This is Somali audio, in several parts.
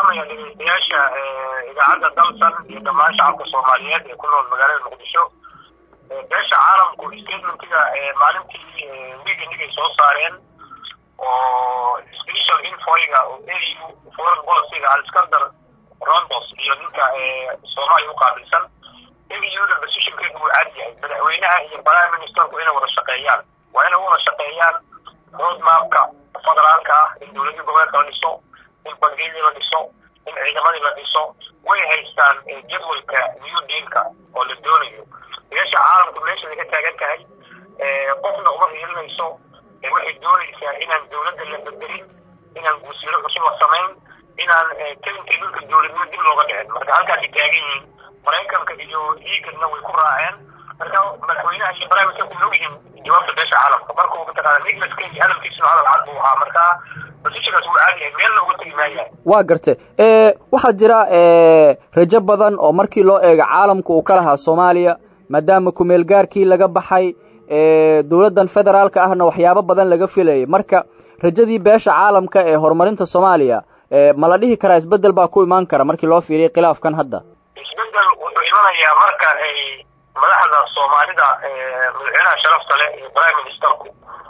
salaamaya dhegeystayaasha idaacadda dalsan iyo dhammaan shacabka soomaaliyeed ee ku nool magaalada muqdisho beesha caalamku statementiga maalintii wiigandig ay soo saareen oo special infoyga oo au foreign policyga aliskandar rondos iyo ninka soomaaliya uqaabilsan auda positionkeedu wuu cad yahay madaxweynaha iyo prime ministerku inay wada shaqeeyaan waa inay wada shaqeeyaan road mapka federaalka ah in dowladii goboleedka la dhiso in bangiyadii la dhiso in ciidamadii la dhiso way haystaan jadwalka new dealka oo la doonayo beesha caalamku meeshaay ka taagan tahay qofna uma hiilinayso waxay doonaysaa inaan dowladda la bedelin inaan guusiiro cusub la samayn inaan kelinkii dhulka dowladnimo dib looga dhicin marka halkaasay taagan yihiin maraykanka iyo eagadna way ku raaceen marka madaxweynaha iyo primisterku way ogyihiin jawaabta beesha caalamka markuu mataqaana nicholas keny hadalkiisuna hadal cad buu ahaa marka positionkaas wuu caadi yahay meelna uga tegi maayaan waa gartay waxaa jira rajo badan oo markii loo eego caalamka uu ka lahaa soomaaliya maadaama kumeel gaarkii laga baxay dowladdan federaalka ahna waxyaabo badan laga filayay marka rajadii beesha caalamka ee horumarinta soomaaliya ma la dhihi karaa isbedel baa ku imaan kara markii loo fiiriya khilaafkan hadda isbedel wuxuu imanayaa marka ay madaxda soomaalida madaxweynaha sharafta leh iyo prime ministerku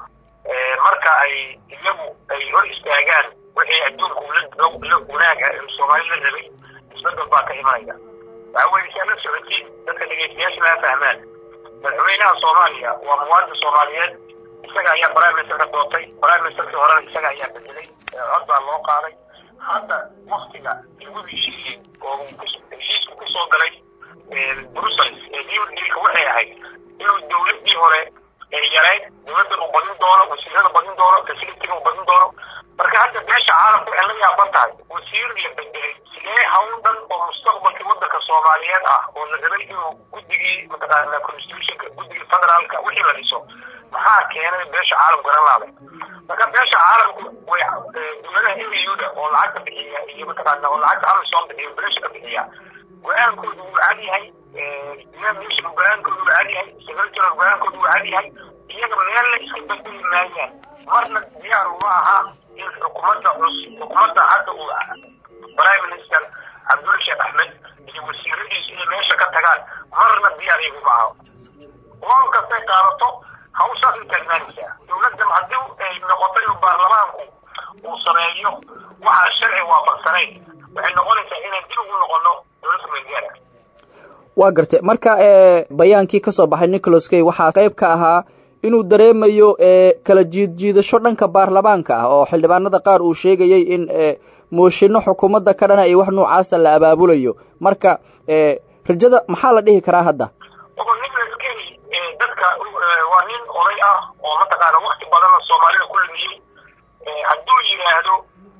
marka ay iyagu ay hor istaagaan wixii adduunku la wanaag ah ee soomaali la rabay isbedel baa ka imanaya waxa weye si aad la socotiin dadka dhegeystayaasha laga fahmaan madaxweynaha soomaaliya waa muwaadin soomaaliyeed isaga ayaa prime ministerka doortay prime ministerkii horena isaga ayaa bedelay cod baa loo qaaday hadda waktiga lagu heshiiyey oo heshiisku kusoo galay brussels ee new dealka waxay ahayd inuu dowladii hore yarayd dowladdan uu badin doono wasiirada badin doono facilitiga uu badin doono marka hadda beesha caalamka waxay la yaaban tahay wasiir la bedelay sidee hawl dhan oo mustaqbalkii wadanka soomaaliyeed ah oo la rabay inuu guddigii mataqaana constitutionka guddigii federaalka wixii la dhiso maxaa keenay beesha caalamku garan laaday marka beesha caalamku way dowladaha auda oo lacagta bixiya iyo mataqaana oo lacagta amison bixiya beesha ka bixiya go-aankoodu wuu cad yahay nation go-aankoodu wuu cad yahay secretary go-aankoodu wuu cad yahay iyaga meelna iska bedeli maayaan marna diyaar uma aha in xukuumadda cus xukuumadda hadda uu prime minister cabdulla sheekh axmed iyo wasiiradiisu inay meesha ka tagaan marna diyaar iyaguma aha loon kastay qaadato hawshaas ay taagnaanaysaa dowladdan haddii ay noqoto inuu baarlamaanku uu sameeyo waxaa sharci waafaqsanayn waxay noqonaysaa inaan dib ugu noqono dowladda meelgaara waa gartay marka bayaankii ka soo baxay nicholas kay waxaa qayb ka ahaa inuu dareemayo kala jiid jiidasho dhanka baarlamaanka ah oo xildhibaanada qaar uu sheegayay in mooshinno xukuumadda ka dhana iyo wax noocaasa la abaabulayo marka rajada maxaa la dhihi karaa hadda nicholas keny dadka waa nin oday ah oo mataqaana wakti badanna soomaalida ku lumiyey hadduu yidhaahdo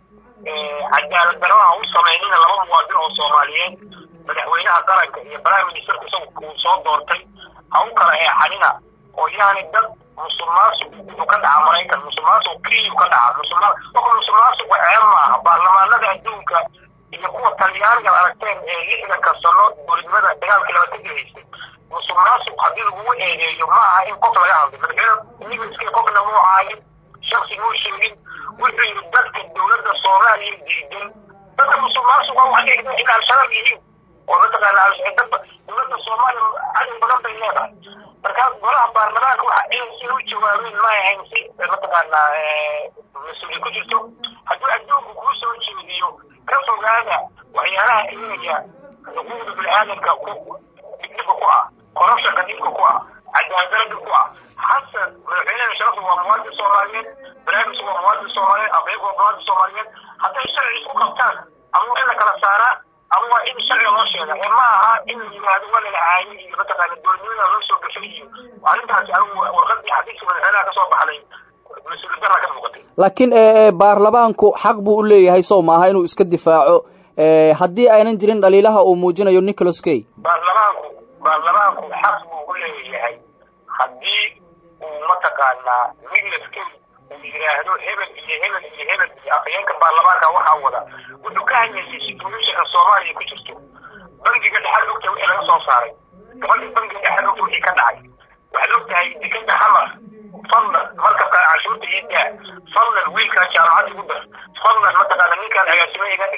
cadaalad darada u samaynina laba muwaadin oo soomaaliyeed madaxweynaha qaranka iyo prime ministerku isagu uu soo doortay ha u kala eexanina oo yaani dad musulmaasuq wuxuu ka dhaca maraykan musulmaasuq kiyu ka dhaca musulma marka musulmaasuqu ceeb maaha baarlamaanada adduunka iyo kuwa talyaaniga aragteen ee lixdanka sano dowladnimada dagaalkii labatanka haystay musulmaasuq haddii lagugu eedeeyo ma aha in qof laga hadlay madaxweyne nigliskii qofna muu caayin shaksi muu sheegin wuxuu yidhi dadka dowladda soomaaliya diidan dadka musulmaasuqa waxay dhigeen in al-shabaab yihiin oo mataqaana dowladda soomaaliya cadow badan bay leedahay markaas golaha baarlamaanka waxa inay si u jawaabeen ma ahayn si mataqaana mas-uuliya ku jirto hadduu adduunku kuu soo jeediyo ka fogaada waxyaalaha eegaya xuquuqda bini-aadamka ku dhibdhiba ku ah korabshanka dhibka ku ah cadaadarada ku ah xasan madaxweynaha sharafu waa muwaadin soomaaliyeed barnaamijku waa muwaadin soomaaliyeed abeeg waa muwaadin soomaaliyeed hadday sharci isku qabtaan ama waa in la kala saaraa ama waa in sharciga loo sheega ee ma aha in la yidhaahdo waa lala caayay iyo mataqaana dowladnimada loo soo gashay iyo arrintaasi anigu warqadii xadiiska madaxweynaha ka soo baxday mas-uuliyad darra ka muuqatay laakiin baarlamaanku xaq buu u leeyahay sow maaha inuu iska difaaco haddii aynan jirin dhaliilaha uu muujinayo nicholas kay baarlamaanku baarlamaanku xaq buu u leeyahay haddii uu mataqaanaa nicholas kay uu yidhaahdo hebel iyo hebel iyo hebel iyo afhayeenka baarlamaanka waxaa wada wuxuu ka hadlayay situationka soomaaliya ku jirto bangiga dhexal ogta wixii laga soo saaray gabadhii bangiga dhexal ogta wixii ka dhacay waxaad ogtahay dekada xamar fadlan markabka cashuurta iyo daa fadlan wiilkaa jaamacadda ugu dar fadlan mataqaana ninkaan agaasimo iga dhig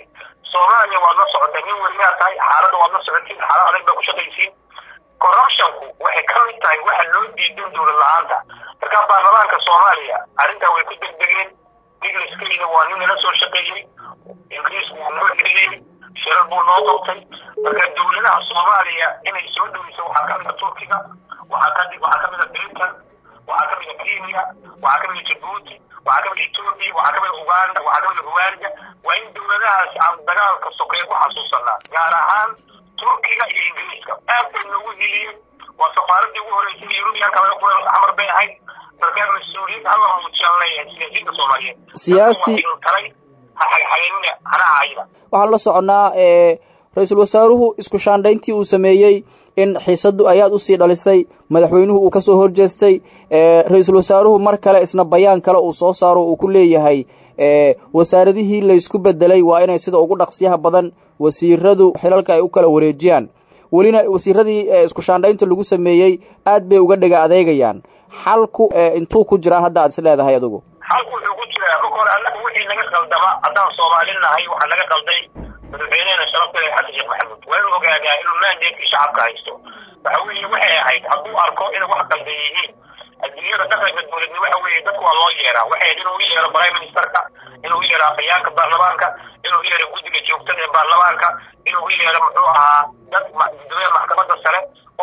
soomaaliya waad la socotay nin weliyaa tahay xaaladda waad la socotiin xaalad adag bay ku shaqaysiin corruptionku waxay ka mid tahay waxa loo diidan dowlad la-aanta marka baarlamaanka soomaaliya arrintaa way ku degdegeen ingiliskeyda waa nin nala soo shaqeeyey ingiriisku wuu noo xiriyey shirar buu noo qabtay marka dowladaha soomaaliya inay soo dhoweyso waxaa ka mida turkiga waxaa ka waxaa ka mida britain waxaa ka mida kenya waxaa ka mida jabuuti waxaa ka mida etoobiya waxaa ka mida uganda waxaa ka mida rwanda waa in dowladahaas aan dagaalka sokeeye ku xasuusanaa gaar ahaan turkiga iyo ingiriiska aad bay noogu hiliyeen waa safaaradii ugu horeysay yurubiyanka laga furay xamar bay ahayd markaa mas-uuliyad hala muujiyaan leeyahay siyaasiyiinta soomaaliyeed siyaasi talay haxagxageynina hanaacayda waxaan la soconnaa ra-iisul wasaaruhu isku shaandhayntii uu sameeyey in xiisadu ayaad usii dhalisay madaxweynuhu uu kasoo horjeestay ra-iisul wasaaruhu mar kale isna bayaan kale uu soo saaro uu ku leeyahay wasaaradihii laysku bedelay waa inay sida ugu dhaqsiyaha badan wasiiradu xilalka ay u kala wareejiyaan welina wasiiradii isku shaandhaynta lagu sameeyey aad bay uga dhega adeegayaan xalku intuu ku jiraa hadda aad is leedahay adigu xalku wuxuu ku jiraa marka hore annaga wixii naga qaldama haddaan soomaalin nahay waxaa naga qalday madaxweynehena sharafta xasan sheekh maxamuud waa inuu ogaadaa inuu maandeedkii shacabka haysto waxa weeye waxay ahayd hadduu arko inay wax qaldan yihiin adduunyada dhaqanka dowladnimo waxa weeye dadku waa loo yeeraa waxay ahayd inuu u yeero prime ministerka inuu u yeero afhayaanka baarlamaanka inuu u yeero guddiga joogtada ee baarlamaanka inuu u yeero muxuu ahaa dad guddoomiyaha maxkamadda sare oo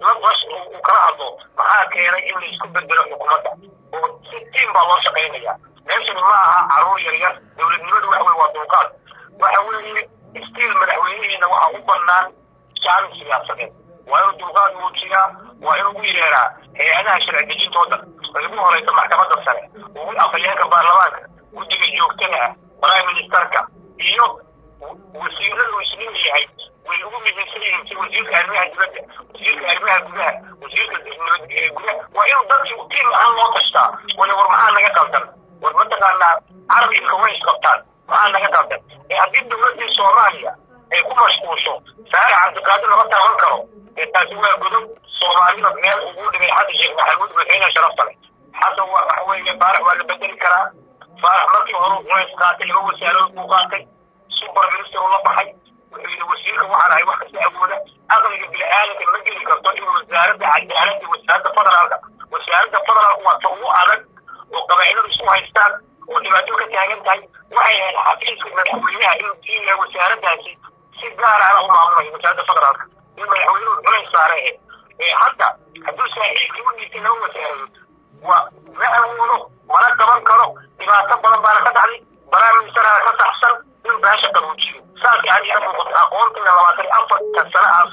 uu uu kala hadlo maxaa keenay in la isku bedelo xukuumadda oo si tiim baa loo shaqaynaya meeshani ma aha caruur yar yar dowladnimadu waxa weye waa dulqaad waxa weeye stiil madaxweynihiina waxa u banaan shacbi siyaasadeed waa inuu dulqaad muujiyaa waa inuu u yeeraa hay-adaha sharci dejintooda ay ugu horeysa maxkamadda sare ugu afhayeenka baarlamaanka guddiga joogtada ah prime ministerka iyo wasiiradu isnin yahay way ugu muhiimsan yihiin si wasiirka arrimaha dibadda wasiirka arrimaha gudaha wasiirka gudaha waa inuu dadkii tiim ahaan loo tashtaa wala war maxaa naga qaldan war mataqaanaa carabinka way isqabtaan maxaa naga qaldan ee haddii dowladdii soomaaliya ay ku mashquulsho saare cabdiqaadir lama taaban karo ee taasi waa godob soomaalida meel ugu dhigay xasan sheekh maxamuud madaxweynaha sharafta leh xasan waa waxa weeye faarax waa la bedeli karaa faarax markii hore culays qaatay laba wasaarood buu qaatay super minister uu la baxay wuxuu yidhi wasiirka waxaan ahay wax kasta awooda aqliga bini-aadanka ma geli karto in wasaaradda cadaaladda wasaaradda federaalka wasaaradda federaalka waa ta ugu adag oo qabaa'iladu isku haystaan oo dhibaato ka taagan tahay waxay ahayd xafiiska madaxweynaha inuu diinaya wasaaraddaasi si gaar ahna u maamulayo wasaaradda federaalka in madaxweynuhu culays saare ahayd ee hadda hadduu saaxiibkii u dhiibtay laba wasaaradood waa ma awoodo mana qaban karo dhibaato badan baana ka dhacday baraaministaraha ka saxsan in baasha qabuujiyo saas yani ila muuqato aqoontayda labaatan iyo afartan sano aan